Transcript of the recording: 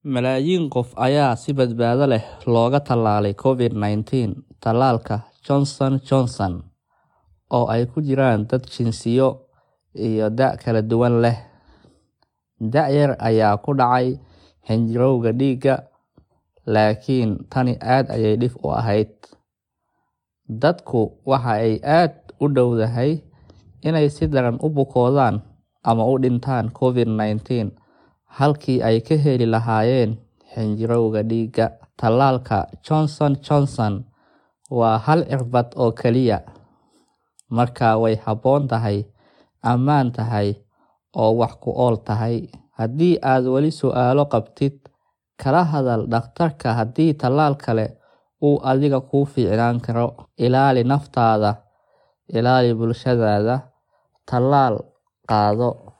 Malaayiin qof ayaa si badbaado leh looga tallaalay Covid-19 tallaalka Johnson Johnson, oo ay ku jiraan dad jinsiyo iyo da' kala duwan leh. Da' yar ayaa ku dhacay xinjirowga dhiigga, laakiin tani aad ayay dhif u ahayd. Dadku waxa ay aad u dhowdahay inay si daran u bukoodaan ama u dhintaan Covid-19 halkii ay ka heli lahaayeen xinjirowga dhiigga. Tallaalka Johnson Johnson waa hal cirbad oo kaliya, markaa way habboon tahay, ammaan tahay, oo wax ku ool tahay. Haddii aad weli su'aalo qabtid, kala hadal dhakhtarka haddii tallaal kale uu adiga kuu fiicnaan karo. Ilaali naftaada, ilaali bulshadaada, tallaal qaado.